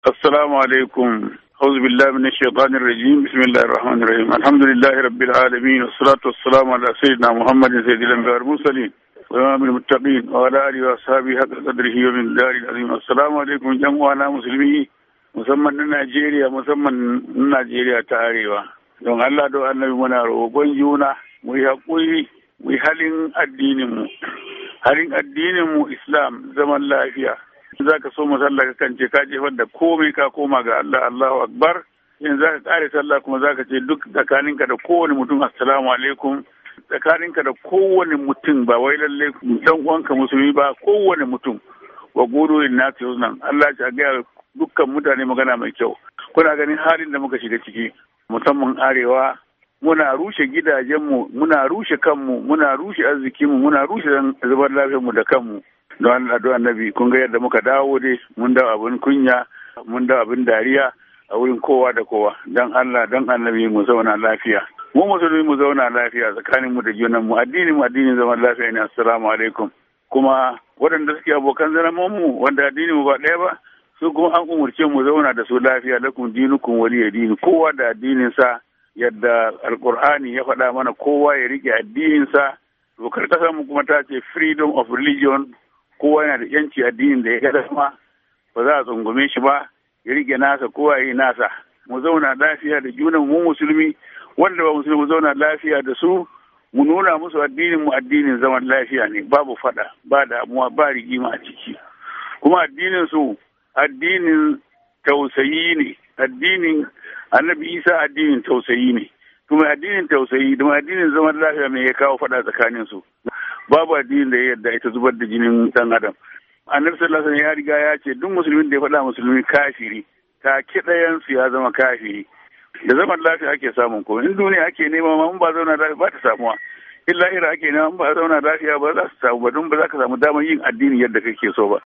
السلام عليكم أعوذ بالله من الشيطان الرجيم بسم الله الرحمن الرحيم الحمد لله رب العالمين والصلاة والسلام على سيدنا محمد سيد الأنبياء والمرسلين وإمام المتقين وعلى آله وأصحابه حق قدره ومن دار العظيم السلام عليكم جمعنا مسلمين musamman na Najeriya musamman na Najeriya ta arewa don Allah don annabi muna roƙon juna mu yi haƙuri mu yi halin addininmu halin addininmu Islam zaman lafiya za ka so sallah ka kan ce ka jefar da komai ka koma ga Allah Allahu Akbar in za ka kare sallah kuma za ka ce duk tsakaninka da kowane mutum assalamu alaikum tsakaninka da kowane mutum ba wai lalle dan uwanka musulmi ba kowane mutum wa gudu in na nan Allah ya ga dukkan mutane magana mai kyau kuna ganin halin da muka shiga ciki musamman arewa muna rushe gidajenmu muna rushe kanmu muna rushe arzikinmu muna rushe zubar lafiyarmu da kanmu don Allah don annabi kun ga yadda muka dawo dai mun dawo abin kunya mun dawo abin dariya a wurin kowa da kowa don Allah don annabi mu zauna lafiya mu musulmi mu zauna lafiya tsakanin mu da junan mu addinin mu addinin zaman lafiya ne assalamu alaikum kuma waɗanda suke abokan zaman mu wanda addinin mu ba ɗaya ba su kuma an umurce mu zauna da su lafiya lakum dinukum waliya dini kowa da addinin sa yadda alkur'ani ya faɗa mana kowa ya rike addinin sa dokar kasar mu kuma ta ce freedom of religion kowa yana da yanci addinin da ya ga dama ba za a tsungume shi ba ya rike nasa kowa ya yi nasa mu zauna lafiya da junan mu musulmi wanda ba musulmi mu zauna lafiya da su mu nuna musu addinin mu addinin zaman lafiya ne babu fada ba damuwa ba rigima a ciki kuma addinin su addinin tausayi ne addinin annabi isa addinin tausayi ne kuma addinin tausayi da addinin zaman lafiya mai ya kawo fada tsakanin su babu addinin da ya yarda ita zubar da jinin dan adam annabi sallallahu alaihi ya riga ya ce duk musulmin da ya faɗa musulmi kafiri ta kiɗayan su ya zama kafiri da zaman lafiya ake samun ko in duniya ake nema ma ba zauna lafiya ba ta samuwa in lahira ake nema ba zauna lafiya ba za su samu ba don ba za ka samu damar yin addini yadda kake so ba